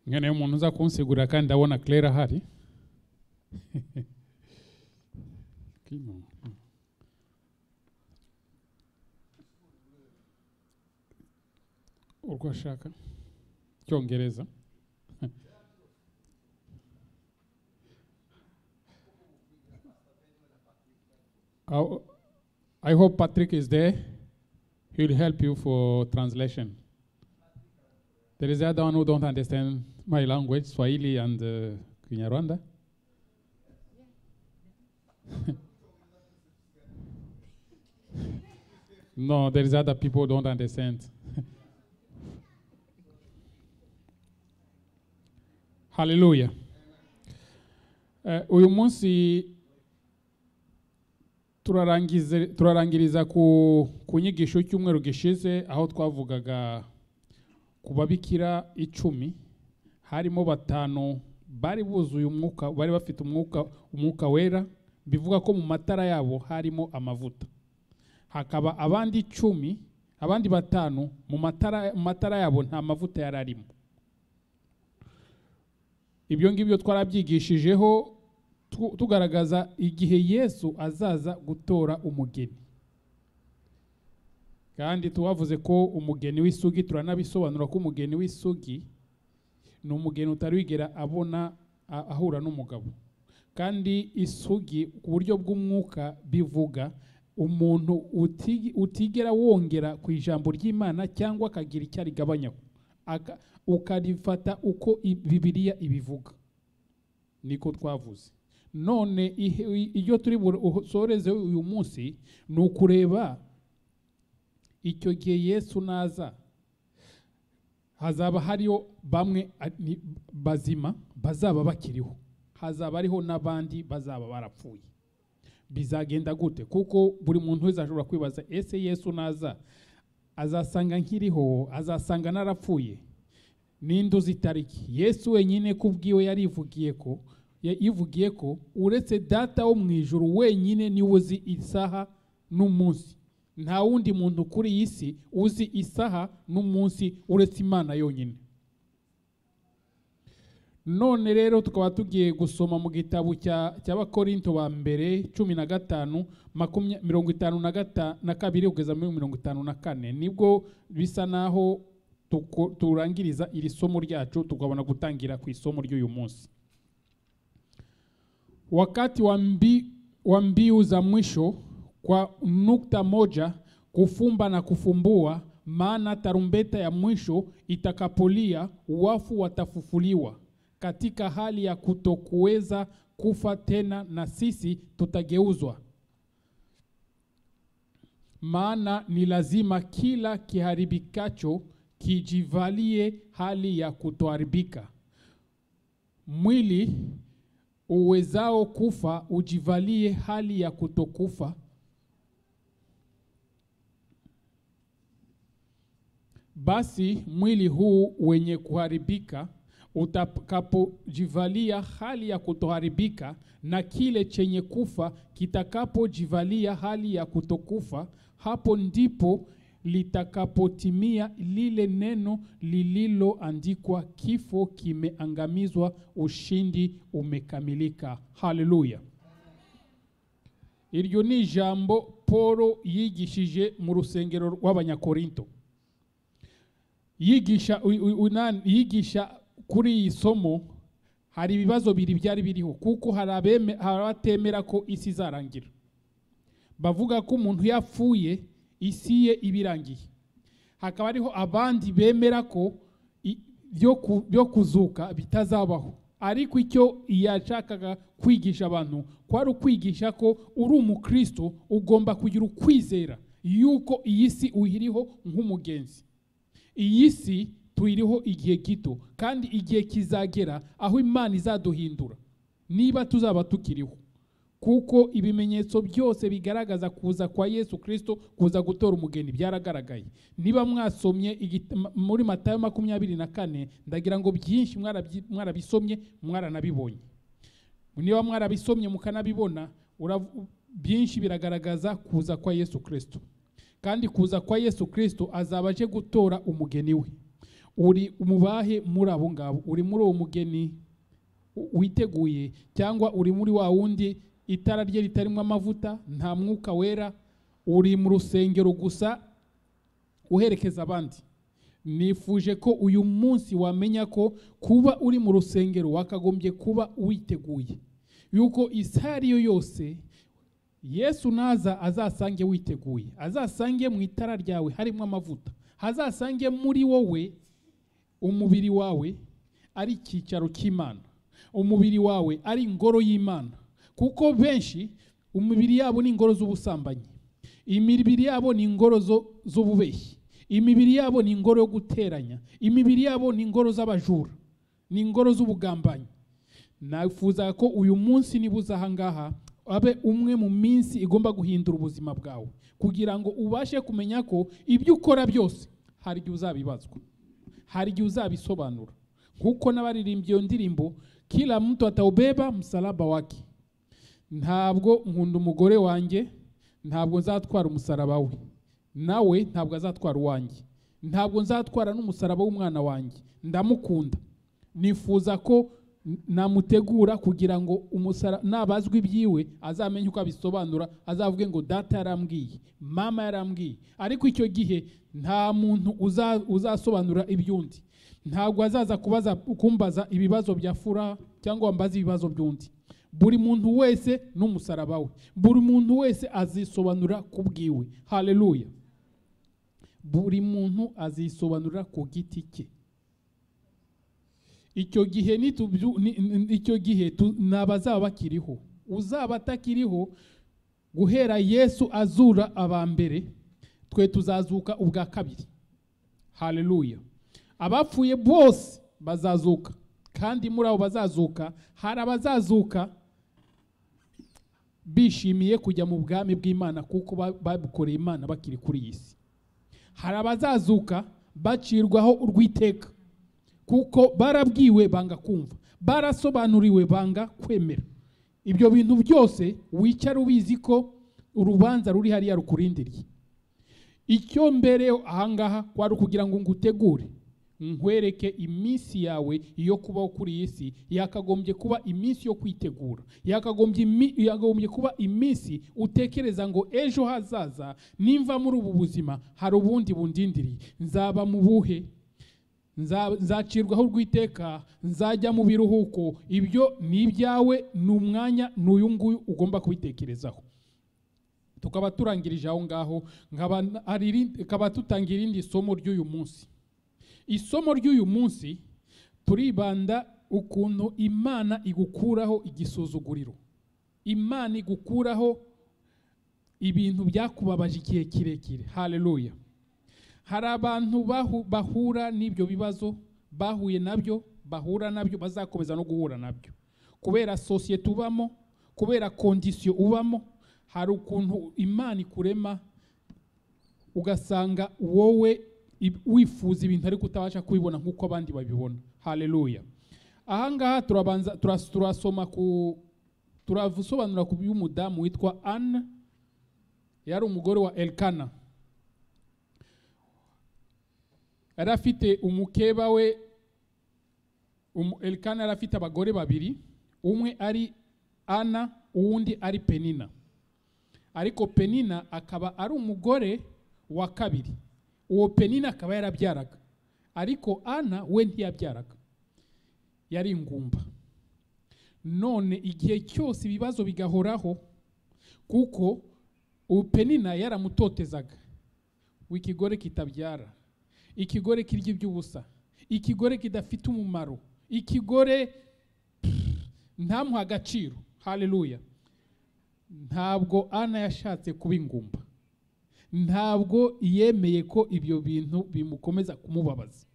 nga naye umuntu uza kunsigurira kandi ndabona claire ahari Kino. urwo ashaka cyongereza How- I hope Patrick is there. He'll help you for translation. There is the other one who don't understand my language, Swahili and uh, Kinyarwanda. no, there is other people who don't understand. Hallelujah. Eh, uyu munsi turarangize- turarangiriza ku, ku nyigisho cyumweru gishize aho twavugaga ku babikira icumi harimo batanu bari buzuye umwuka bari bafite umwuka umwuka wera bivuga ko mu matara yabo harimo amavuta hakaba abandi icumi abandi batanu mu matara, mu matara yabo nta mavuta yari arimo ibyo ngibyo twarabyigishijeho tu- tugaragaza igihe yesu azaza gutora umugeni kandi tubavuze ko umugeni w'isugi turanabisobanura ko umugeni w'isugi ni umugeni utari wigera abona a- ahura n'umugabo kandi isugi ku buryo bw'umwuka bivuga umuntu uti- utigera wongera ku ijambo ry'imana cyangwa akagira icyo arigabanyaho Aka- ukarifata uko i- bibiliya ibivuga niko twavuze none ihe- i- iryo turi busoreze uyu munsi ni ukureba icyo gihe yesu naza hazaba hariho bamwe a- ni- bazima bazaba bakiriho hazaba hariho n'abandi bazaba barapfuye bizagenda gute kuko buri muntu wese ashobora kwibaza ese yesu naza azasanga nkiriho azasanga narapfuye ninde uzi itariki yesu wenyine ku bwiwe yarivugiye ko ya- yivugiye ko uretse data wo mu ijuru wenyine niwe uzi isaha n'umunsi nta wundi muntu kuri iyi si uzi isaha n'umunsi uretse imana yonyine none rero tukaba tugiye gusoma mu gitabo cya cy'abakorinto ba mbere cumi na gatanu makumya- mirongo itanu na gata na kabiri kugeza muri mirongo itanu na kane nibwo bisa naho tuko- turangiriza iri somo ryacu tukabona gutangira ku isomo ry'uyu munsi wakati wa mbi- wa mbiu za mwisho kwa nukta moja kufumba na kufumbua maana tarumbeta ya mwisho itakapolia wafu watafufuliwa katika hali ya kutokuweza kufa tena na sisi tutageuzwa maana ni lazima kila kiharibikacho kijivalie hali ya kutoharibika mwili uwezao kufa ujivalie hali ya kutokufa basi mwili huu wenye kuharibika utakapojivalia hali ya kutoharibika na kile chenye kufa kitakapojivalia hali ya kutokufa hapo ndipo litakapotimia lile neno lililoandikwa kifo kimeangamizwa ushindi umekamilika haleluya iryo ni ijambo polo yigishije mu rusengero rw'abanyakorinto yigisha u- u- unani- yigisha kuri iyi somo hari ibibazo biri byari biriho kuko hari abeme- hari abatemera ko isi izarangira bavuga ko umuntu yapfuye isi ye iba irangiye hakaba hariho abandi bemera ko i- byo ku- byo kuzuka bitazabaho ariko icyo yashakaga kwigisha abantu kwari ukwigisha ko uri umukristo ugomba kugira ukwizera yuko iyi si uyiriho nk'umugenzi iyi si tuyiriho igihe gito kandi igihe kizagera aho imana izaduhindura niba tuzaba tukiriho kuko ibimenyetso byose bigaragaza kuza kwa yesu kirisito kuza gutora umugeni byaragaragaye niba mwasomye igit- m- muri matayo makumyabiri na kane ndagira ngo byinshi mwarabyi- mwarabisomye mwaranabibonye niba mwarabisomye mukanabibona urav- byinshi biragaragaza kuza kwa yesu kirisito kandi kuza kwa yesu kirisito azaba aje gutora umugeni we uri umubahe muri abo ngabo uri muri uwo mugeni u- witeguye cyangwa uri muri wa wundi itara rye ritarimo amavuta nta mwuka wera uri mu rusengero gusa uherekeza abandi nifuje ko uyu munsi wamenya ko kuba uri mu rusengero wakagombye kuba witeguye yuko isaha ari yo yose yesu naza azasange witeguye azasange mu itara ryawe harimo amavuta hazasange muri wowe umubiri wawe ari icyicaro cy'imana umubiri wawe ari ingoro y'imana kuko benshi umubiri yabo ni ingoro z'ubusambanyi imibiri yabo ni ingoro zo- z'ububeshyi imibiri yabo ni ingoro yo guteranya imibiri yabo ni ingoro z'abajura ni ingoro z'ubugambanyi nifuza ko uyu munsi niba uza ahangaha abe umwe mu minsi igomba guhindura ubuzima bwawe kugira ngo ubashe kumenya ko ibyo ukora byose hari igihe uzabibazwa hari igihe uzabisobanura nk'uko n'abaririmbyi iyo ndirimbo kila mtu ataubeba msalaba wake ntabwo nkunda umugore wanjye ntabwo nzatwara umusaraba we nawe ntabwo azatwara uwanjye ntabwo nzatwara n'umusaraba w'umwana wanjye ndamukunda nifuza ko n- namutegura kugira ngo umusara nabazwa ibyiwe azamenye uko abisobanura azavuge ngo data yarambwiye mama yarambwiye ariko icyo gihe nta muntu uza- uzasobanura iby'undi ntabwo azaza kubaza kumbaza ibibazo bya furaha cyangwa wambaza ibibazo by'undi buri muntu wese n'umusaraba we buri muntu wese azisobanura ku bwiwe haleluya buri muntu azisobanura ku giti cye icyo gihe nitubyu- ni- ni- icyo gihe tu- nabazaba bakiriho uzaba atakiriho guhera yesu azura aba mbere twe tuzazuka ubwa kabiri haleluya abapfuye bose bazazuka kandi muri abo bazazuka hari abazazuka bishimiye kujya mu bwami bw'imana kuko ba- babukoreye imana bakiri kuri iyi si hari abazazuka bacirwaho urw'iteka kuko barabwiwe banga kumva barasobanuriwe banga kwemera ibyo bintu byose wicara ubizi ko urubanza ruri hariya rukurindiriye icyo mbere ahangaha kwari ukugira ngo ngutegure nkwereke iminsi yawe yo kubaho kuri iyi si yakagombye kuba iminsi yo kwitegura yakagombye imi- yakagombye kuba iminsi utekereza ngo ejo hazaza nimva muri ubu buzima hari ubundi bundindiriye nzaba mu buhe Nza- nzacirwaho urw'iteka nzajya mu biruhuko ibyo ni ibyawe ni umwanya ni uyu nguyu ugomba kubitekerezaho tukaba turangirije aho ngaho nkaba n- hari irindi- nkaba tutangira irindi somo ry'uyu munsi isomo ry'uyu munsi turibanda ukuntu imana igukuraho igisuzuguriro imana igukuraho ibintu byakubabaje igihe kirekire haleluya hari abantu bahu- bahura n'ibyo bibazo bahuye nabyo bahura nabyo bazakomeza no guhura nabyo kubera sosiyete ubamo kubera kondisiyo ubamo hari ukuntu imana ikurema ugasanga wowe i- wifuza ibintu ariko utabasha kubibona nk'uko abandi babibona haleluya ahangaha turabanza turas- turasoma ku turasobanura ku by'umudamu witwa anne yari umugore wa elkana yari afite umukeba we umu- elikana yari afite abagore babiri umwe ari ana uwundi ari penina ariko penina akaba ari umugore wa kabiri uwo penina akaba yarabyaraga ariko ana we ntiyabyaraga yari ingumba none igihe cyose ibibazo bigahoraho kuko uwo penina yaramutotezaga w'ikigore kitabyara ikigore kirya iby'ubusa ikigore kidafite umumaro ikigore pff, ntamuha agaciro haleluya ntabwo ana yashatse kuba ingumba ntabwo yemeye ko ibyo bintu bimukomeza kumubabaza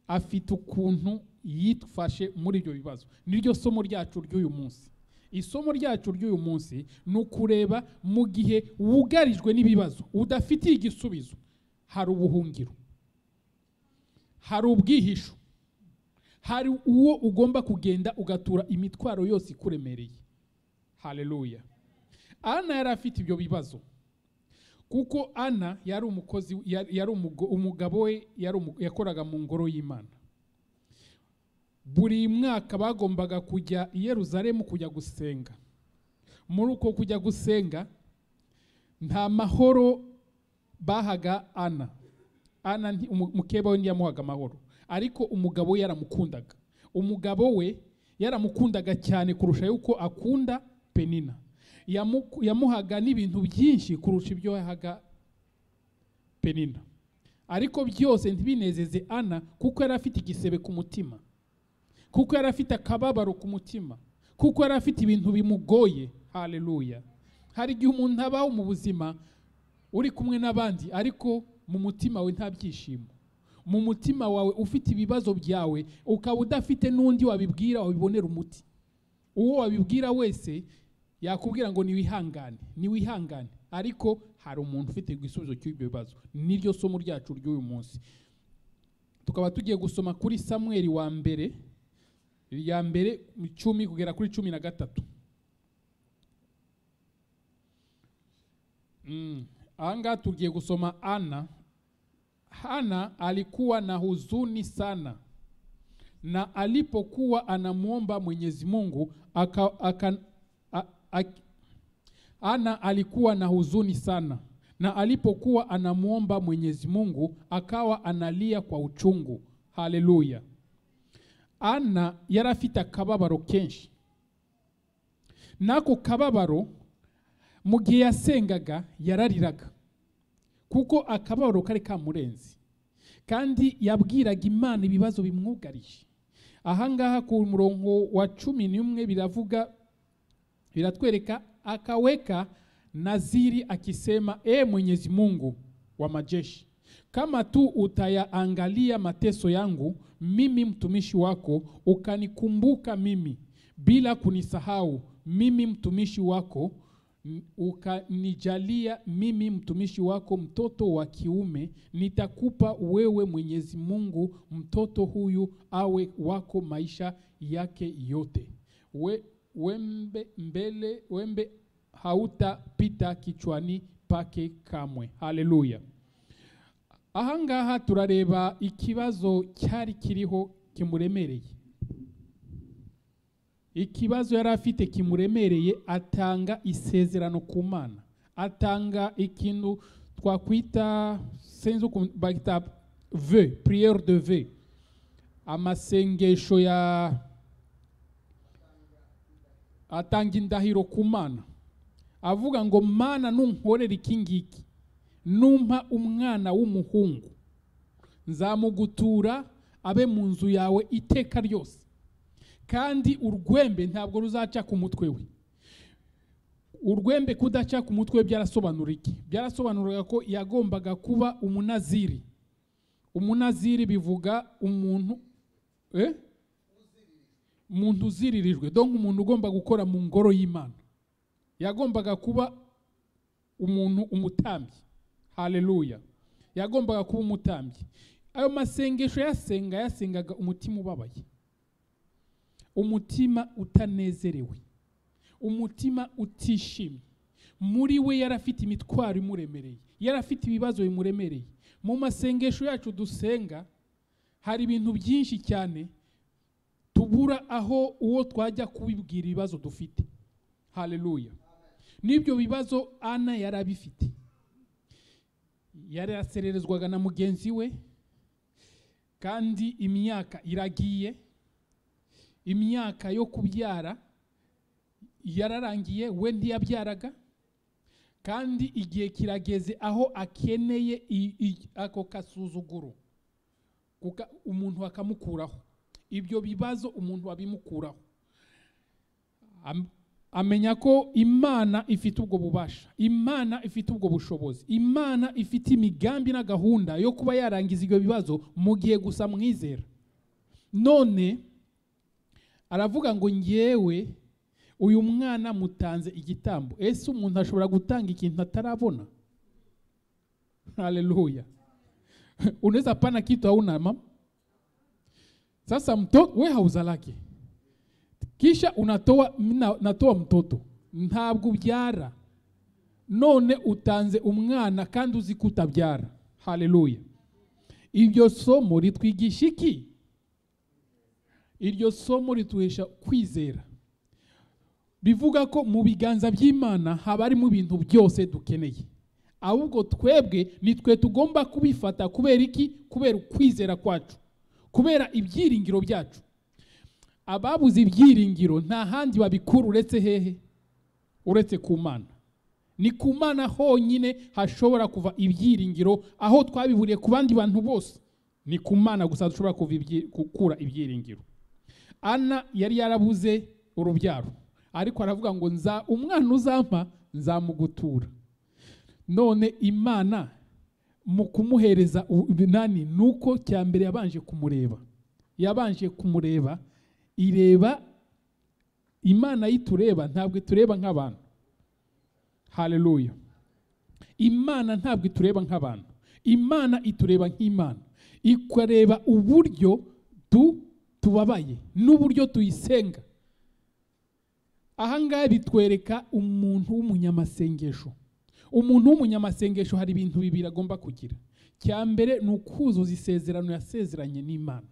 afite ukuntu yitwashe muri ibyo bibazo niryo somo ryacu ry'uyu munsi isomo ryacu ry'uyu munsi ni ukureba mu gihe wugarijwe n'ibibazo udafitiye igisubizo hari ubuhungiro hari ubwihisho hari uwo ugomba kugenda ugatura imitwaro yose ikuremereye haleluya ana yari afite ibyo bibazo kuko ana yari umukozi yari yari umugo- umugabo we yari umu- yakoraga mu ngoro y'imana buri mwaka bagombaga kujya i yeruzalemu kujya gusenga muri uko kujya gusenga nta mahoro bahaga ana ana nti- umu- mukeba we ntiyamuhaga amahoro ariko umugabo we yaramukundaga umugabo we yaramukundaga cyane kurusha yuko akunda penina Yamu- yamuhaga n'ibintu byinshi kurusha ibyo yahaga penina ariko byose ntibinezeze ana kuko yari afite igisebe ku mutima kuko yari afite akababaro ku mutima kuko yari afite ibintu bimugoye haleluya hari igihe umuntu abaho mu buzima uri kumwe n'abandi ariko mu mutima we nta byishimo mu mutima wawe ufite ibibazo byawe ukaba udafite n'undi wabibwira wabibonera umuti uwo wabibwira wese yakubwira ngo niwihangane niwihangane ariko hari umuntu ufite igisubizo cy'ibyo bibazo niryo somo ryacu ry'uyu munsi tukaba tugiye gusoma kuri samweli wa mbere irya mbere mu icumi kugera kuri cumi na gatatu Mm. Aha ngaha tugiye gusoma Ana. Hana alikuwa na huzuni sana, na alipokuwa anamwomba Mwenyezi Mungu aka, aka, a, a, Ana alikuwa na huzuni sana, na alipokuwa anamwomba Mwenyezi Mungu akawa analia kwa uchungu. Haleluya! Ana yari afite akababaro kenshi, n'ako kababaro mu gihe yasengaga yarariraga kuko akababaro kari kamurenze kandi yabwiraga imana ibibazo bimwugarije aha ngaha ku murongo wa cumi n'umwe biravuga biratwereka akaweka naziri akisema e mwenyezi mungu wa majeshi kama tu utayaangalia mateso yangu mimi mtumishi wako ukanikumbuka mimi bila kunisahau mimi mtumishi wako m- ukanijalia mimi mtumishi wako mtoto wa kiume nitakupa wewe mwenyezi mungu mtoto huyu awe wako maisha yake yote we, wembe, mbele, wembe hautapita kichwani pake kamwe haleluya aha ngaha turareba ikibazo cyari kiriho kimuremereye ikibazo yari afite kimuremereye atanga isezerano ku mana atanga ikintu twakwita sinzi ukuntu bagita ve priere de ve amasengesho ya atanga indahiro ku mana avuga ngo mana nunkorera iki ngiki numpa umwana w'umuhungu nzamugutura abe mu nzu yawe iteka ryose kandi urwembe ntabwo ruzaca ku mutwe we urwembe kudaca ku mutwe we byarasobanura iki byarasobanuraga ko yagombaga kuba umunaziri umunaziri bivuga umuntu eh? umuntu uziririjwe donc umuntu ugomba gukora mu ngoro y'imana yagombaga kuba umuntu umutambyi haleluya yagombaga kuba umutambyi ayo masengesho yasenga yasengaga umutima ubabaye umutima utanezerewe umutima utishimye muri we yari afite imitwaro imuremereye yari afite ibibazo bimuremereye mu masengesho yacu dusenga hari ibintu byinshi cyane tubura aho uwo twajya kubibwira ibibazo dufite haleluya n'ibyo bibazo ana yari abifite yari yasererezwaga na mugenzi we kandi imyaka iragiye imyaka yo kubyara yararangiye we ntiyabyaraga kandi igihe kirageze aho akeneye i- i- ako kasuzuguro Kuka- umuntu akamukuraho ibyo bibazo umuntu abimukuraho Am- amenya ko imana ifite ubwo bubasha imana ifite ubwo bushobozi imana ifite imigambi na gahunda yo kuba yarangiza ibyo bibazo mu gihe gusa mwizera none aravuga ngo ngewe uyu mwana mutanze igitambo ese umuntu ashobora gutanga ikintu atarabona haleluya unaweza pana kitu hauna mama sasa mto, wehauza lake kisha unatoa mna- natoa mtoto ntabwo ubyara none utanze umwana kandi uzi ko utabyara haleluya iryo somo ritwigisha iki iryo somo rituhesha kwizera bivuga ko mu biganza by'imana haba harimo ibintu byose dukeneye ahubwo twebwe nitwe tugomba kubifata kubera iki kubera ukwizera kwacu kubera ibyiringiro byacu ababuze ibyiringiro nta handi babikura uretse hehe uretse ku mana ni ku mana honyine hashobora kuva ibyiringiro aho twabiburiye ku bandi bantu bose ni ku mana gusa dushobora gukura ibyiringiro ana yari yarabuze urubyaro ariko aravuga ngo nza umwana uzampa nzamugutura none imana mu kumuhereza ubunani ni uko cya mbere yabanje kumureba yabanje kumureba ireba imana yitureba ntabwo itureba nk'abantu haleluya imana ntabwo itureba nk'abantu imana itureba nk'imana ikareba uburyo tu tubabaye n'uburyo tuyisenga ahangaha bitwereka umuntu w'umunyamasengesho umuntu w'umunyamasengesho hari ibintu bibiri agomba kugira cya mbere ni ukuzuza isezerano yasezeranye n'imana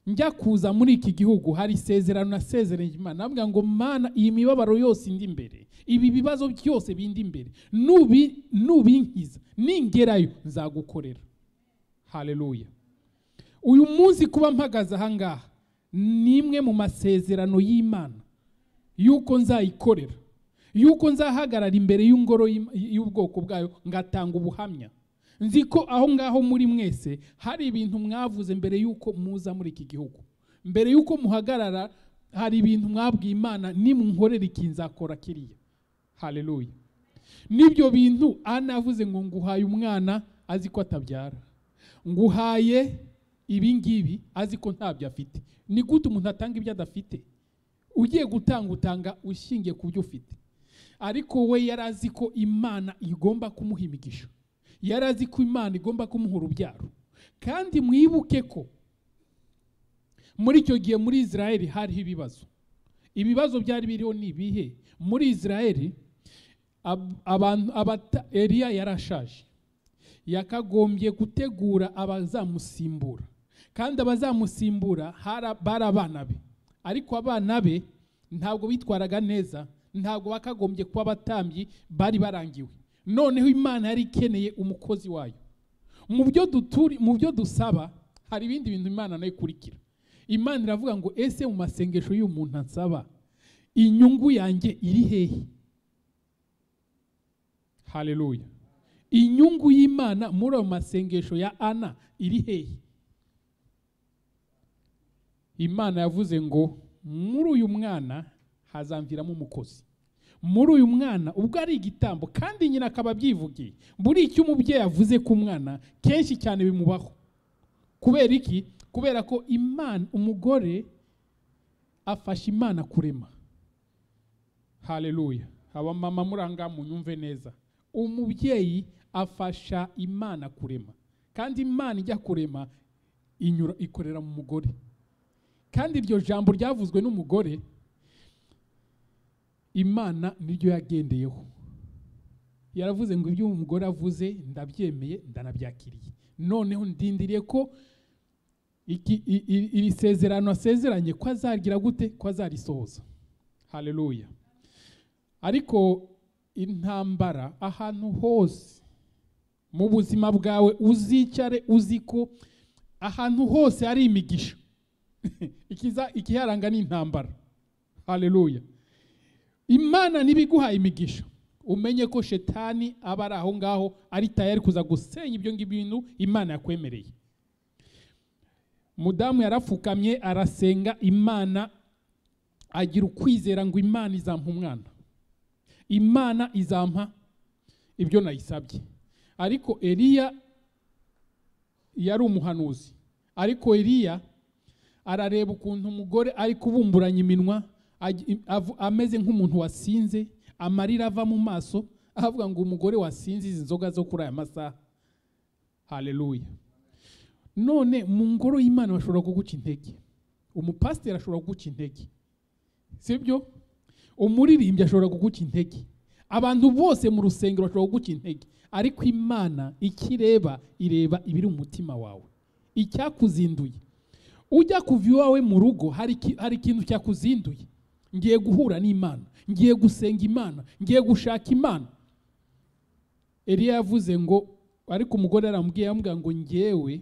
njya kuza muri iki gihugu hari isezerano nasezeranye imana navuga ngo mana iyi mibabaro yose indi imbere ibi bibazo byose bindi imbere nubinkiza ningerayo nzagukorera haleluya uyu munsi kuba mpagaze ahangaha ni imwe mu masezerano y'imana y'uko nzayikorera y'uko nzahagarara imbere y'ingoro y'ubwoko bwayo ngatanga ubuhamya nzi ko aho ngaho muri mwese hari ibintu mwavuze mbere y'uko muza muri iki gihugu mbere y'uko muhagarara hari ibintu mwabwiye imana nimunkorere iki nzakora kiriya haleluya n'ibyo bintu anavuze ngo nguhaye umwana azi ko atabyara nguhaye ibi ngibi azi ko ntabyo afite ni gute umuntu atanga ibyo adafite ugiye gutanga utanga ushingiye ku byo ufite ariko we yari azi ko imana igomba kumuha imigisha yari azi ko imana igomba kumuha urubyaro kandi mwibuke ko muri icyo gihe muri israel hariho ibibazo ibibazo byari biriho ni ibihe muri israel eriya yarashaje yakagombye gutegura abazamusimbura kandi abazamusimbura bari abana be ariko abana be ntabwo bitwaraga neza ntabwo bakagombye kuba abatambyi bari barangiwe noneho imana yari ikeneye umukozi wayo mu byo duturi mu byo dusaba hari ibindi bintu imana nayo ikurikira imana iravuga ngo ese mu masengesho y'uyu muntu ansaba inyungu yanjye iri hehe haleluya inyungu y'imana muri ayo masengesho ya ana iri hehe imana yavuze ngo muri uyu mwana hazamviramo umukozi muri uyu mwana ubwo ari igitambo kandi nyina akaba abyivugiye buri icyo umubyeyi avuze ku mwana kenshi cyane bimubaho kubera iki kubera ko imana umugore afasha imana kurema haleluya abamama muranga munyumve neza umubyeyi afasha imana kurema kandi imana ijya kurema inyura ikorera mu mugore kandi iryo jambo ryavuzwe n'umugore imana niryo yagendeyeho yaravuze ngo ibyo umugore avuze ndabyemeye ndanabyakiriye noneho ndindiriye ko iri sezerano asezeranye ko azagira gute ko azarisohoza haleluya ariko intambara ahantu hose mu buzima bwawe uzicare uzi ko ahantu hose hari imigisha ikiharanga ni intambara haleluya imana iguhaye imigisha umenye ko shetani aba ari aho ngaho ari tayari kuza gusenya ibyo ngibyo bintu imana yakwemereye mudamu yarapfukamye arasenga imana agira ukwizera ngo imana izampa umwana imana izampa ibyo nayisabye ariko eriya yari umuhanuzi ariko eriya arareba ukuntu umugore ari kubumburanya iminwa ameze nk'umuntu wasinze amarira ava mu maso avuga ngo umugore wasinze izi nzoga zo kuri aya masaha haleluya none mu ngoro y'imana bashobora kuguca intege umupasiteri ashobora kuguca intege sibyo umuririmbyi ashobora kuguca intege abantu bose mu rusengero bashobora kuguca intege ariko imana icyo ireba ireba ibiri mu mutima wawe icyakuzinduye ujya kuva iwawe mu rugo hari iki- hari ikintu cyakuzinduye ngiye guhura n'imana ngiye gusenga imana ngiye gushaka imana Eliya yavuze ngo ariko umugore aramubwiye amubwira ngo ngewe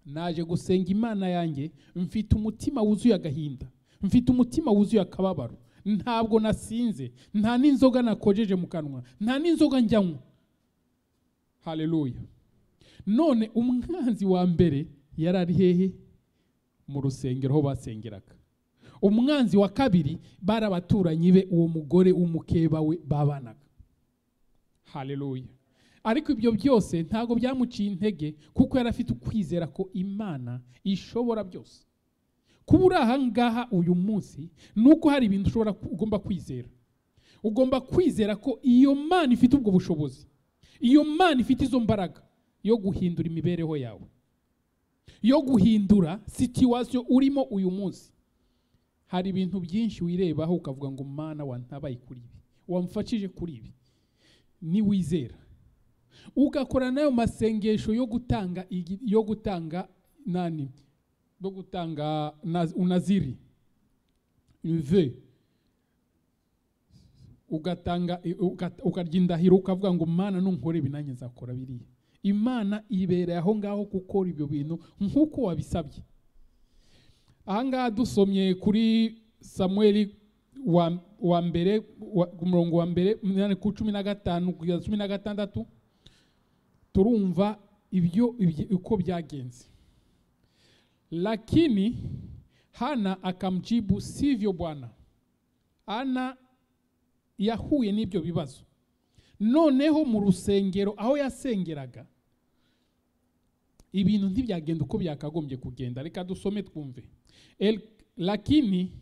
naje gusenga imana yanjye mfite umutima wuzuye agahinda mfite umutima wuzuye akababaro ntabwo nasinze nta n'inzoga nakojeje mu kanwa nta n'inzoga njyanywa haleluya none umwanzi wa mbere yari ari hehe mu rusengero aho basengeraga umwanzi wa kabiri bari abaturanyi be uwo mugore w'umukeba we babanaga haleluya ariko ibyo byose ntabwo byamuciye intege kuko yari afite ukwizera ko imana ishobora byose kuba uri aha ngaha uyu munsi ni uko hari ibintu ushobora ugomba kwizera ugomba kwizera ko iyo mana ifite ubwo bushobozi iyo mana ifite izo mbaraga yo guhindura imibereho yawe yo guhindura situwasiyo urimo uyu munsi hari ibintu byinshi wirebaho ukavuga ngo mana wantabaye kuri ibi wamfashije kuri ibi niwizera ugakora n'ayo masengesho yo gutanga igi- yo gutanga nani yo gutanga na- unaziri ve ugatanga i- uga- ukarya indahiro ukavuga ngo mana nunkore ibi nanjye nzakora biriya imana ibereye aho ngaho gukora ibyo bintu nk'uko wabisabye aha ngaha dusomye kuri samuel wa, wa mbere wa, ku murongo wa mbere umunani ku cumi na gatanu kugeza cumi na gatandatu turumva ibyo ibyo- uko byagenze lakini hana akamjibu sivyo bwana ana yahuye n'ibyo bibazo noneho mu rusengero aho yasengeraga ibintu ntibyagenda uko byakagombye kugenda reka dusome twumve El, lakini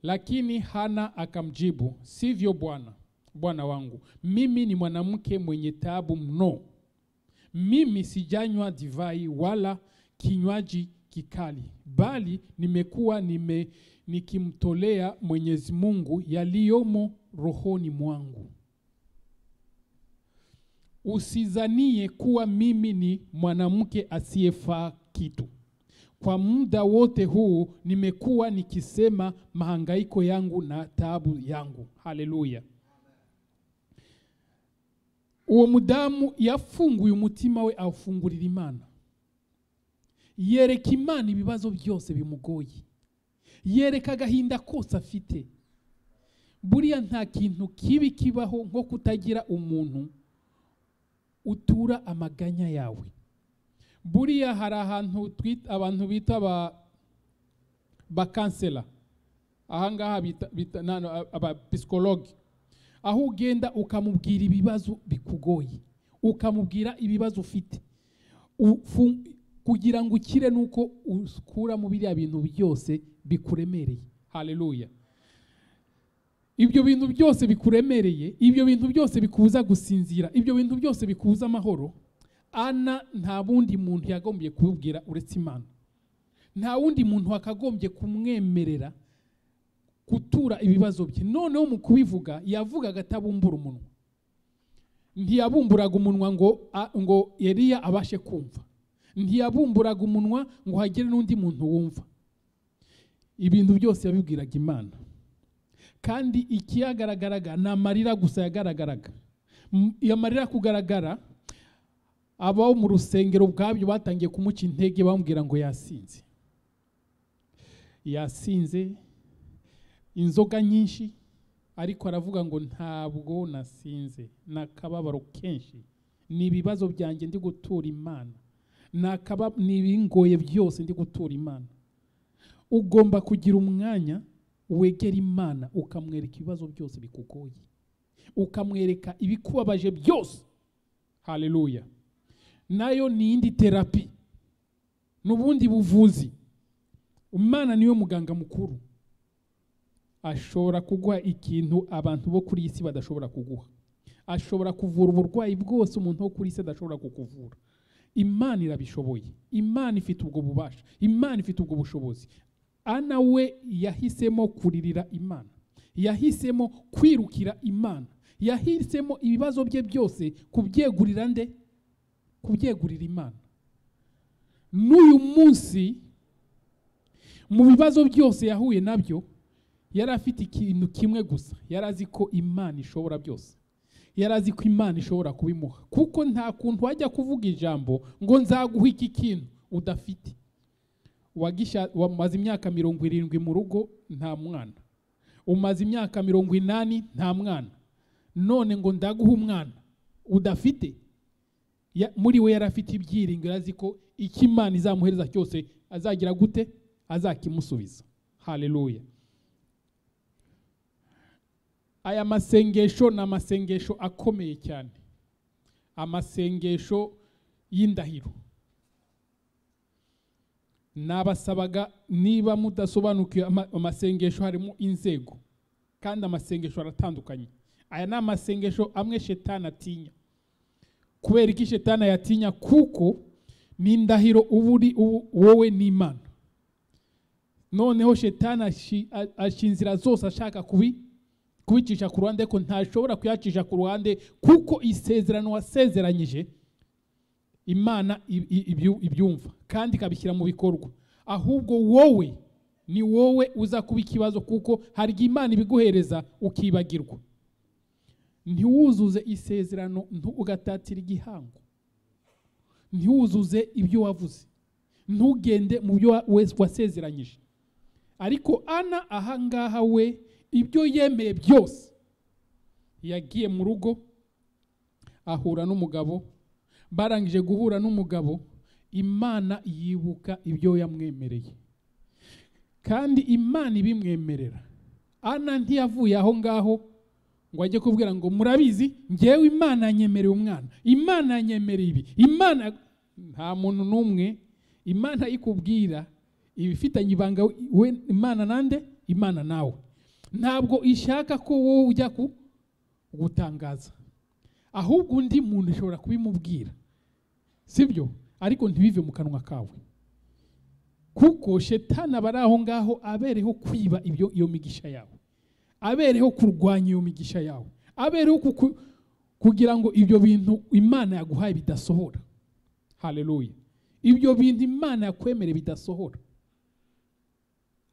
lakini hana akamjibu sivyo bwana bwana wangu mimi ni mwanamke mwenye taabu mno mimi sijanywa divai wala kinywaji kikali bali nimekuwa nime, nikimtolea mwenyezi mungu yaliyomo rohoni mwangu usizanie kuwa mimi ni mwanamke asiyefaa kitu kwa muda wote huu nimekuwa nikisema mahangaiko yangu na taabu yangu haleluya uwo mudamu yafunguye umutima we awufungurira imana yereka imana ibibazo byose bimugoye yereka agahinda kose afite buriya nta kintu kibi kibaho nko kutagira umuntu utura amaganya yawe buriya hari ahantu twita abantu bita aba bakansela ahangaha bita, bita nano abapsikologe aho ugenda ukamubwira ibibazo bikugoye ukamubwira ibibazo ufite Ufu- kugira ngo ukire nuko ukura mu biriya bintu byose bikuremereye haleluya ibyo bintu byose bikuremereye ibyo bintu byose bikubuza gusinzira ibyo bintu byose bikubuza amahoro ana nta bundi muntu yagombye kubibwira uretse imana nta wundi muntu wakagombye kumwemerera gutura ibibazo bye noneho mu kubivuga yavugaga atabumbura umunwa ntiyabumburaga umunwa ngo a- ngo Eliya abashe kumva ntiyabumburaga umunwa ngo hagire n'undi muntu wumva ibintu byose yabibwiraga imana kandi ikiyagaragaraga ni amarira gusa yagaragaraga M- amarira kugaragara abo mu rusengero ubwabyo batangiye kumuca intege bamubwira ngo yasinze yasinze inzoga nyinshi ariko aravuga ngo ntabwo nasinze ni akababaro kenshi ni ibibazo byanjye ndi gutura imana ni akaba- ni ibingoye byose ndi gutura imana ugomba kugira umwanya wegera imana ukamwereka ibibazo byose bikugoye ukamwereka ibikubabaje byose haleluya nayo ni iyindi terapi ni ubundi buvuzi umwana niwe muganga mukuru ashobora kuguha ikintu abantu bo kuri iyi si badashobora kuguha ashobora kuvura uburwayi bwose umuntu wo kuri iyi si adashobora kukuvura imana irabishoboye imana ifite ubwo bubasha imana ifite ubwo bushobozi ana we yahisemo kuririra imana yahisemo kwirukira imana yahisemo ibibazo bye byose kubyegurira nde kubyegurira imana n'uyu munsi mu bibazo byose yahuye nabyo yari afite ikintu kimwe gusa yari azi ko imana ishobora byose yari azi ko imana ishobora kubimuha kuko nta kuntu wajya kuvuga ijambo ngo nzaguha iki kintu udafite wagisha- wamaze imyaka mirongo irindwi mu rugo nta mwana umaze imyaka mirongo inani nta mwana none ngo ndaguhe umwana udafite Ya- muri we yari afite ibyiringiro azi ko icyo imana izamuhereza cyose azagira gute azakimusubiza haleluya aya masengesho ni amasengesho akomeye cyane amasengesho y'indahiro nabasabaga niba mudasobanukiwe ama- amasengesho harimo inzego kandi amasengesho aratandukanye aya ni amasengesho amwe shetani atinya kubera iki shetani ayatinya kuko ni indahiro uba uri ubu- wowe n'imana noneho shetani ashi- a- aca inzira zose ashaka kubi kubicisha ku ruhande ko ntashobora kuyacisha ku ruhande kuko isezerano wasezeranyije imana i- i- ibyu- ibyumva kandi ikabishyira mu bikorwa ahubwo wowe ni wowe uza kuba ikibazo kuko hari igihe imana ibiguhereza ukibagirwa ntiwuzuze isezerano ntu- ugatatira igihango ntiwuzuze ibyo wavuze ntugende mu byo wa- we- wasezeranyije ariko ana ahangaha we ibyo yemeye byose yagiye mu rugo ahura n'umugabo barangije guhura n'umugabo imana yibuka ibyo yamwemereye kandi imana ibimwemerera ana ntiyavuye aho ngaho ngo ajye kubwira ngo murabizi ngewe imana yanyemereye umwana imana yanyemereye ibi imana nta muntu n'umwe imana ikubwira ibifitanye ibanga we imana nande imana nawe ntabwo ishaka ko wowe ujya ku gutangaza ahubwo undi muntu ashobora kubimubwira sibyo ariko ntibive mu kanwa kawe kuko shetani aba ari aho ngaho abereho kwiba ibyo iyo migisha yawe abereho kurwanya iyo migisha yawe abereho kuku- kugira ngo ibyo bintu imana yaguhaye bidasohora haleluya ibyo bintu imana yakwemereye bidasohora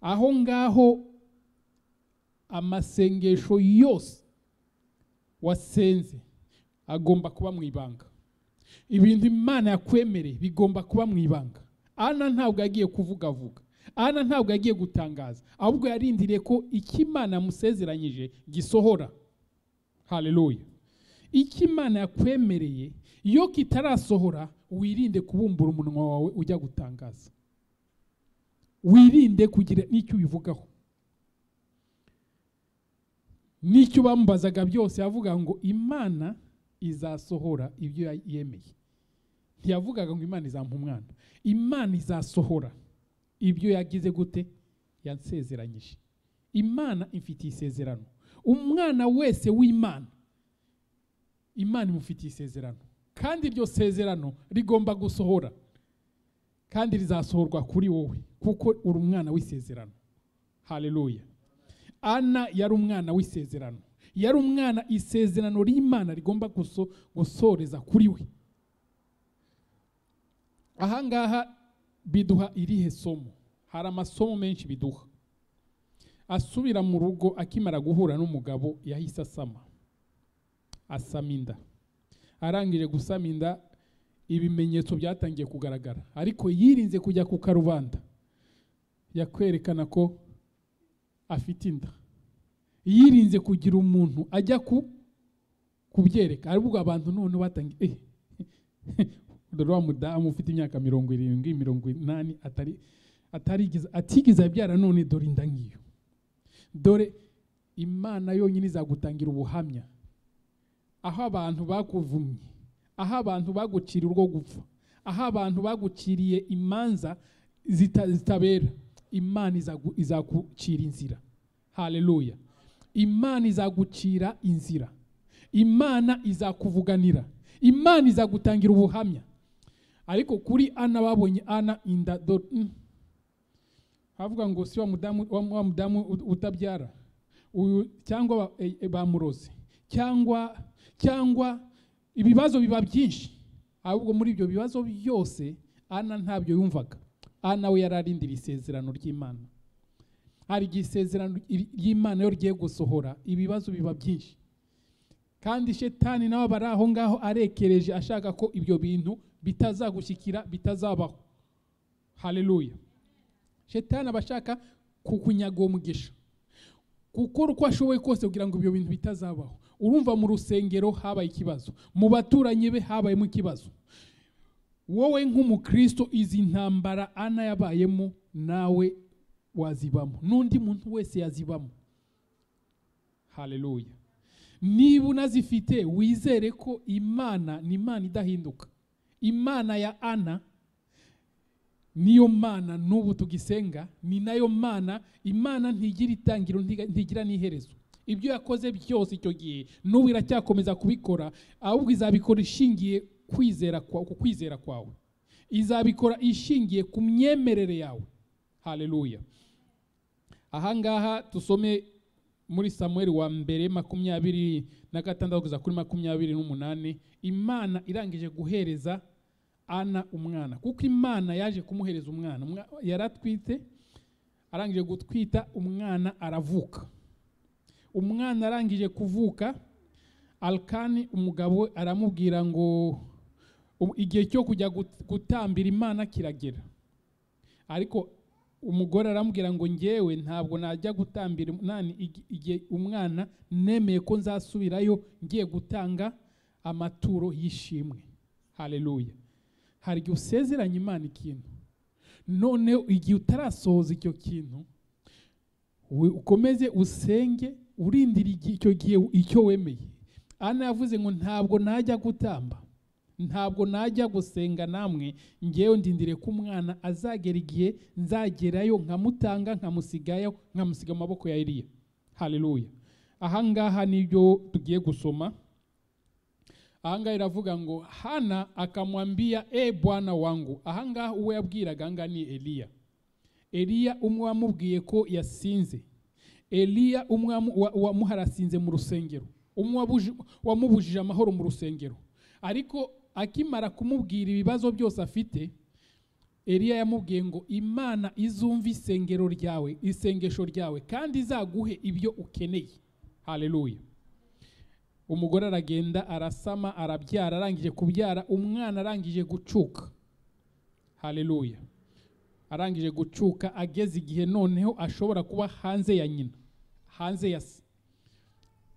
aho ngaho amasengesho yose wasenze agomba kuba mu ibanga ibintu imana yakwemereye bigomba kuba mu ibanga ana ntabwo yagiye kuvugavuga ana ntabwo yagiye gutangaza ahubwo yarindiriye ko icyo imana yamusezeranyije gisohora haleluya icyo imana yakwemereye iyo kitarasohora wirinde kubumbura umunwa wawe ujya gutangaza wirinde kugira n'icyo ubivugaho n'icyo bamubazaga byose yavuga ngo imana izasohora ibyo ya- yemeye ntiyavugaga ngo imana izampa umwana imana izasohora ibyo yagize gute yansezeranyije imana imfitiye isezerano umwana wese w'imana imana imufitiye isezerano kandi iryo sezerano rigomba gusohora kandi rizasohorwa kuri wowe kuko uri umwana w'isezerano haleluya ana yari umwana w'isezerano yari umwana isezerano ry'imana rigomba guso- gusoreza kuri we ahangaha biduha irihe somo hari amasomo menshi biduha asubira mu rugo akimara guhura n'umugabo yahise asama asama inda arangije gusama inda ibimenyetso byatangiye kugaragara ariko yirinze kujya ku karubanda yakwerekana ko afite inda yirinze kugira umuntu ajya ku kubyereka ahubwo abantu none batangiye eh, dore wa mudamu ufite imyaka mirongo irindwi mirongo inani atari atarigize atigize abyara none dore inda nkiyo dore imana yonyine izagutangira ubuhamya aho abantu bakuvumye aho abantu baguciriye urwo gupfa aho abantu baguciriye imanza zita- zitabera imana izagu- izagucira inzira haleluya imana izagucira inzira imana izakuvuganira imana izagutangira ubuhamya ariko kuri ana babonye ana inda do mm. havuga ngo si wa mudamu wa wa mudamu ut- utabyara uyu cyangwa ba- e- e- bamurozi cyangwa cyangwa ibibazo biba byinshi ahubwo muri ibyo bibazo byose ana ntabyo yumvaga ana we yari arindiriye isezerano ry'imana hari igihe isezerano ry- ry'imana iyo rigiye gusohora ibibazo biba byinshi kandi shetani nawe aba ari aho ngaho arekereje ashaka ko ibyo bintu bitazagushyikira bitazabaho haleluya shetani aba ashaka kukunyaga uwo mugisha gukora uko ashoboye kose kugira ngo ibyo bintu bitazabaho urumva mu rusengero habaye ikibazo mu baturanyi be habayemo ikibazo wowe nk'umukristo izi ntambara ana yabayemo nawe wazibamo n'undi muntu wese yazibamo haleluya niba unazifite wizere ko imana ni imana idahinduka imana ya ana niyo mana n'ubu tugisenga ni nayo mana imana ntigira itangiro ntiga- ntigira n'iherezo ibyo yakoze byose icyo gihe n'ubu iracyakomeza kubikora ahubwo izabikora ishingiye kwizera kwa- ku kwizera kwawe izabikora ishingiye ku myemerere yawe haleluya ahangaha tusome muri samuel wa mbere makumyabiri na gatandatu kugeza kuri makumyabiri n'umunani imana irangije guhereza ana umwana kuko imana yaje kumuhereza umwana Umwa- yaratwite arangije gutwita umwana aravuka umwana arangije kuvuka alkani umugabo we aramubwira ngo "Ubu igihe cyo kujya gut- gutambira imana kiragera ariko umugore aramubwira ngo ngewe ntabwo najya gutambira imana igi- igihe umwana nemeye ko nzasubirayo ngiye gutanga amaturo y'ishimwe haleluya hari igihe usezeranya imana ikintu noneho igihe utarasohoza icyo kintu we- ukomeze usenge urindira igi- icyo gihe icyo wemeye ana yavuze ngo ntabwo najya gutamba ntabwo najya gusenga namwe ngewe ndindire ko umwana azagera igihe nzagerayo nkamutanga nkamusigayo nkamusiga mu maboko ya Eliya haleluya ahangaha nibyo tugiye gusoma ahangaha iravuga ngo hana akamwambia e bwana wangu ahangaha uwo yabwiraga ahangaha ni eliya eliya umwe wamubwiye ko yasinze eliya umwe wamu- wa- wamuha arasinze mu rusengero umwe wabuji- wamubujije amahoro mu rusengero ariko akimara kumubwira ibibazo byose afite eliya yamubwiye ngo imana izumva isengero ryawe isengesho ryawe kandi izaguhe ibyo ukeneye haleluya umugore aragenda arasama arabyara arangije kubyara umwana arangije gucuka haleluya arangije gucuka ageze igihe noneho ashobora kuba hanze ya nyina hanze ya se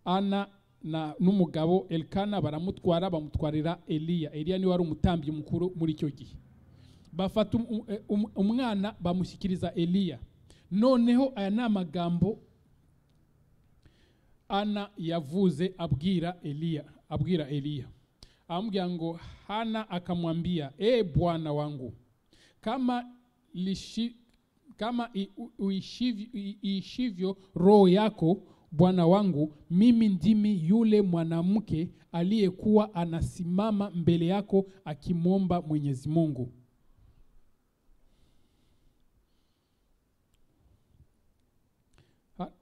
ana na n'umugabo elikana baramutwara bamutwarira eliya eliya niwe wari umutambyi mukuru muri icyo gihe bafata um- um- umwana bamushyikiriza eliya noneho aya ni amagambo ana yavuze abwira eliya abwira eliya amubwira ngo hana akamwambia e bwana wangu kama lishi, kama i- u- uishivyo, i- iishivyo roho yako bwana wangu mimi ndimi yule mwanamke aliyekuwa anasimama mbele yako akimwomba mwenyezi mungu Ha-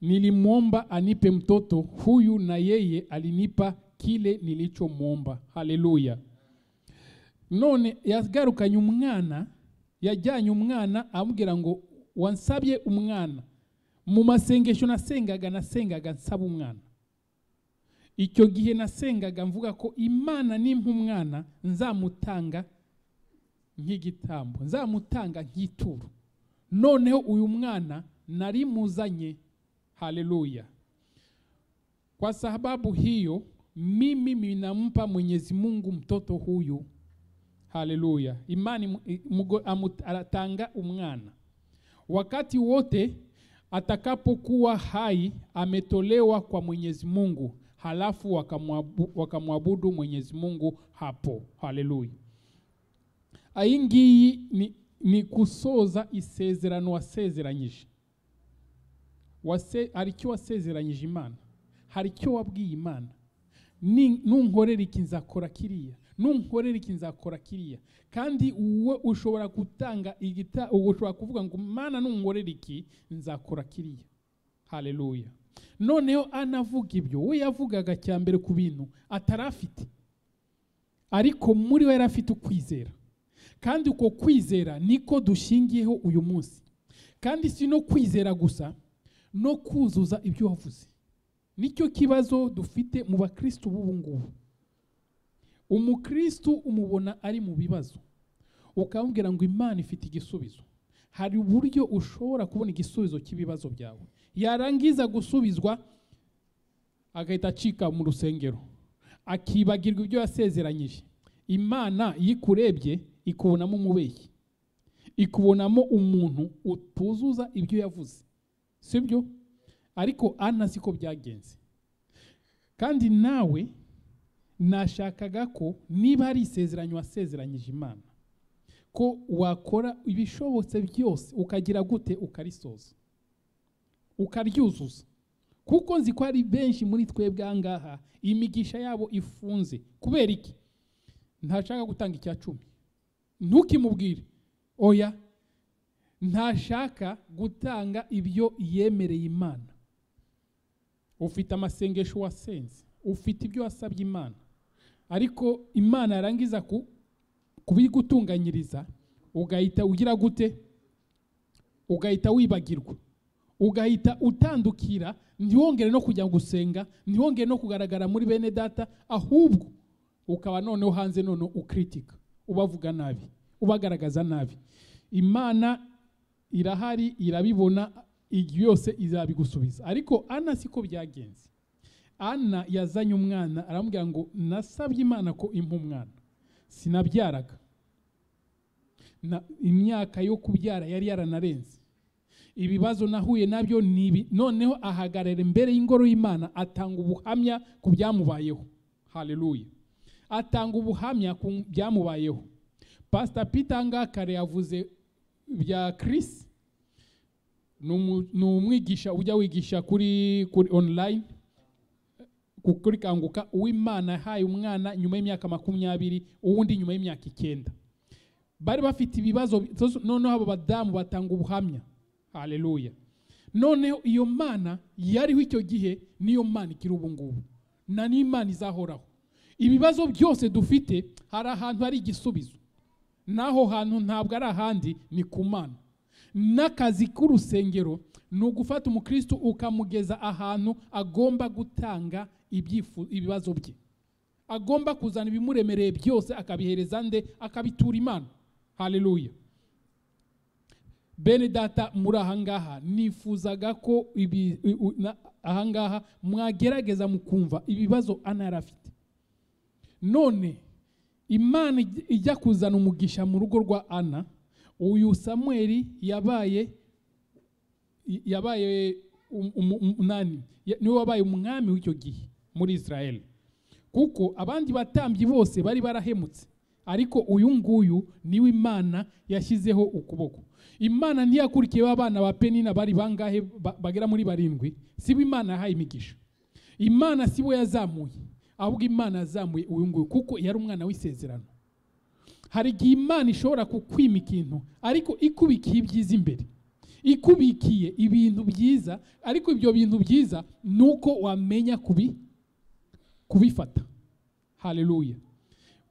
nilimwomba anipe mtoto huyu na yeye alinipa kile nilichomwomba haleluya none yagarukanye umwana yajyanye umwana amubwira ngo wansabye umwana mu masengesho nasengaga nasengaga nsaba umwana icyo gihe nasengaga mvuga ko imana nimpa umwana nzamutanga nk'igitambo nzamutanga nk'ituro noneho uyu mwana nari muzanye haleluya kwa sababu hiyo mimi ninampa mwenyezi mungu mtoto huyu haleluya imani mu- i- mugo- amu- atanga umwana wakati wote atakapokuwa hai ametolewa kwa mwenyezi mungu halafu wakamwabu- wakamwabudu mwenyezi mungu hapo haleluya iyi ngiyi ni, ni gusoza isezerano wasezeranyije wase, hari icyo wasezeranyije imana hari icyo wabwiye imana Ni- nunkorera iki nzakora kiriya nunkorera iki nzakora kiriya kandi wowe ushobora gutanga igita ubu ushobora kuvuga ngo mana nunkorera iki nzakora kiriya haleluya noneho anavuga ibyo we yavugaga cya mbere ku bintu atari afite ariko muri we yari afite ukwizera kandi uko kwizera niko dushingiyeho uyu munsi kandi si no kwizera gusa no kuzuza ibyo wavuze nicyo kibazo dufite mu bakirisitu b'ubu ngubu umukirisitu umubona ari mu bibazo ukamubwira ngo imana ifite igisubizo hari uburyo ushobora kubona igisubizo cy'ibibazo byawe yarangiza gusubizwa agahita acika mu rusengero akibagirwa ibyo yasezeranyije imana iyo ikurebye ikubonamo umubeshyi ikubonamo umuntu utuzuza ibyo yavuze sibyo ariko ana siko byagenze kandi nawe nashakaga ko niba ari isezeranyo wasezeranyije imana ko wakora ibishobotse byose ukagira gute ukarisoza ukaryuzuza kuko nzi ko ari benshi muri twebwe aha ngaha imigisha yabo ifunze kubera iki ntashaka gutanga icya cumi ntukimubwire oya ntashaka gutanga ibyo yemereye imana ufite amasengesho wasenze ufite ibyo wasabye imana ariko imana yarangiza ku kubigutunganyiriza ugahita ugira gute ugahita wibagirwa ugahita utandukira ntiwongere no kujya gusenga ntiwongere no kugaragara muri bene data ahubwo ukaba noneho hanze noneho ukritika ubavuga nabi ubagaragaza nabi imana irahari irabibona igihe yose izabigusubiza ariko ana siko byagenze ana yazanye umwana aramubwira ngo nasabye imana ko impa umwana sinabyaraga imyaka yo kubyara yari yaranarenze ibibazo nahuye nabyo ni ibi noneho ahagarara imbere y'ingoro y'imana atanga ubuhamya ku byamubayeho haleluya atanga ubuhamya ku byamubayeho pasita pitanga kare yavuze bya Chris ni umwigisha ujya wigisha kuri kuri online kuri kanguka uw'imana yahaye umwana nyuma y'imyaka makumyabiri uwundi nyuma y'imyaka icyenda bari bafite ibibazo noneho abo badamu batanga ubuhamya haleluya noneho iyo mana yariho icyo gihe niyo mana ikiri ubu ngubu na n'imana izahoraho ibibazo byose dufite hari ahantu hari igisubizo n'aho hantu ntabwo ari ahandi ni ku mana n'akazi k'urusengero ni ugufata umukristo ukamugeza ahantu agomba gutanga ibibazo bye agomba kuzana ibimuremereye byose akabihereza nde akabitura imana haleluya bene data muri ahangaha nifuzaga ko ahangaha mwagerageza mukumva ibibazo ana yari afite none imana ijya kuzana umugisha mu rugo rwa ana uyu samweri yabaye yabaye umunani niwe wabaye umwami w'icyo gihe muri israel kuko abandi batambyi bose bari barahemutse ariko uyu nguyu niwe imana yashyizeho ukuboko imana ntiyakurikiyeho abana ba penina bari bangahe bagera muri barindwi sibo imana yahaye imigisha imana si bo yazamuye ahubwo imana yazamuye uyu nguyu kuko yari umwana w'isezerano hari igihe imana ishobora kukwima ikintu ariko ikubikiye ibyiza imbere ikubikiye ibintu byiza ariko ibyo bintu byiza ni uko wamenya kubi kubifata haleluya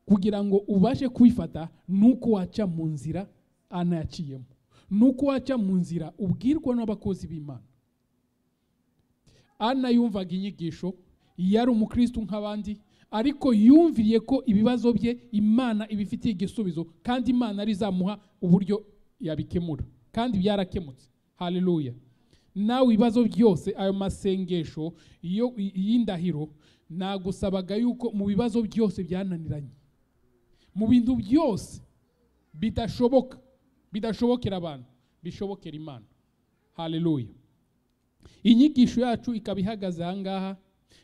kugira ngo ubashe kubifata ni uko waca mu nzira anayaciyemo nuko waca mu nzira ubwirwa n'abakozi b'imana ana yumvaga inyigisho yari umukristo nk'abandi ariko yumviriye ko ibibazo bye imana ibifitiye igisubizo kandi imana ari izamuha uburyo yabikemura kandi byarakemutse haleluya nawe ibibazo byose ayo masengesho y'indahiro nagusabaga yuko mu bibazo byose byananiranye mu bintu byose bidashoboka bidashobokera abantu bishobokera imana haleluya inyigisho yacu ikaba ihagaze ahangaha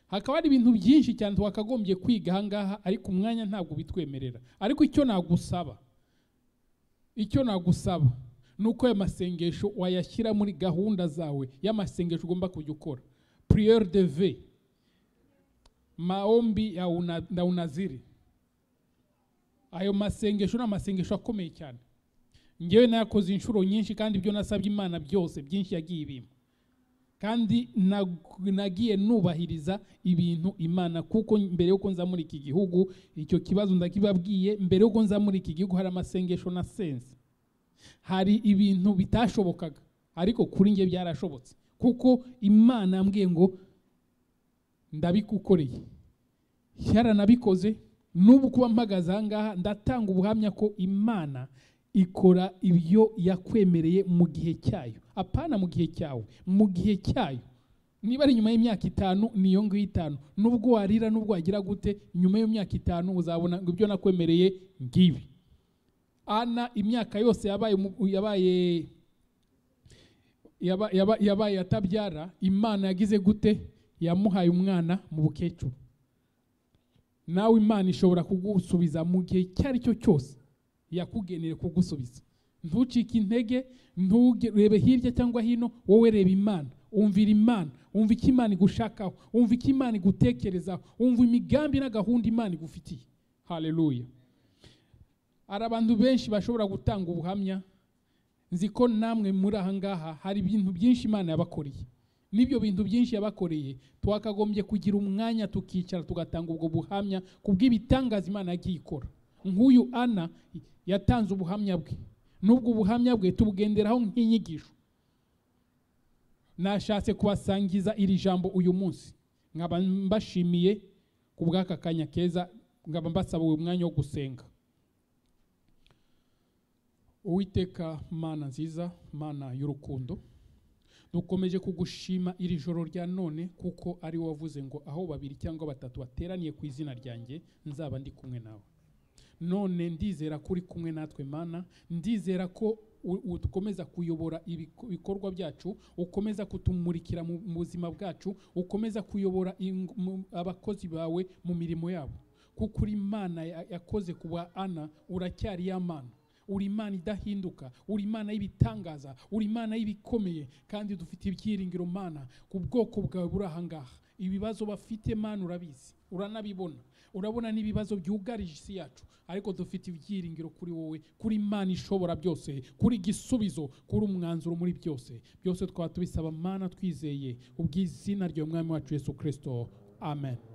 hakaba hari ibintu byinshi cyane twakagombye kwiga ahangaha ariko umwanya ntabwo bitwemerera ariko icyo nagusaba icyo nagusaba ni uko ayo masengesho wayashyira muri gahunda zawe y'amasengesho ugomba kujya ukora priere de ve maombi ya una, na unaziri ayo masengesho ni amasengesho akomeye cyane ngewe nayakoze inshuro nyinshi kandi ibyo nasabye imana byose byinshi yagiye ibima kandi nag- nagiye nubahiriza ibintu imana kuko mbere yuko nza muri iki gihugu icyo kibazo ndakibabwiye mbere yuko nza muri iki gihugu hari amasengesho na sense hari ibintu bitashobokaga ariko kuri njye byarashobotse kuko imana yambwiye ngo ndabigukoreye yaranabikoze n'ubu kuba mpagaze aha ngaha ndatanga ubuhamya ko imana ikora ibyo yakwemereye mu gihe cyayo apana mu gihe cyawe mu gihe cyayo niba ari nyuma y'imyaka itanu niyo ngiyo itanu nubwo warira nubwo wagira gute nyuma y'imyaka itanu uzabona ngo ibyo nakwemereye ngibi ana imyaka yose yabaye mu- yabaye yaba- yaba- yabaye atabyara imana yagize gute yamuhaye umwana mu bukecuru nawe imana ishobora kugusubiza mu gihe icyo ari cyo cyose yakugeneye kugusubiza ntucike intege nturebe hirya cyangwa hino wowe reba imana umvira imana umva icyo imana igushakaho umva icyo imana igutekerezaho umva imigambi na gahunda imana igufitiye haleluya hari abantu benshi bashobora gutanga ubuhamya nzi ko namwe muri aha ngaha hari ibintu byinshi imana yabakoreye n'ibyo bintu byinshi yabakoreye twakagombye kugira umwanya tukicara tugatanga ubwo buhamya ku bw'ibitangaza imana yagiye ikora nk'uyu ana yatanze ubuhamya bwe n'ubwo buhamya bwe tubugenderaho nk'inyigisho nashatse kubasangiza iri jambo uyu munsi nkaba mbashimiye ku bw'aka kanya keza nkaba mbasaba uyu mwanya wo gusenga Uwiteka mana nziza mana y'urukundo dukomeje kugushima iri joro rya none kuko ari wowe wavuze ngo aho babiri cyangwa batatu bateraniye ku izina ryanjye nzaba ndi kumwe nawe none ndizera ko uri kumwe natwe mana ndizera ko u- u- ukomeza kuyobora ibiko- ibikorwa byacu ukomeza kutumurikira mu mu buzima bwacu ukomeza kuyobora ing- mu- abakozi bawe mu mirimo yabo kuko uri imana ya- yakoze ku ba ana uracyari ya mana uri imana idahinduka uri imana y'ibitangaza uri imana y'ibikomeye kandi dufite ibyiringiro mana ku bwoko bwawe buri aha ngaha ibibazo bafite mana urabizi uranabibona urabona n'ibibazo byugarije isi yacu ariko dufite ibyiringiro kuri wowe kuri imana ishobora byose kuri igisubizo kuri umwanzuro muri byose byose twaba tubisaba mana twizeye ubw'izina ry'umwami wacu yesu kirisito amen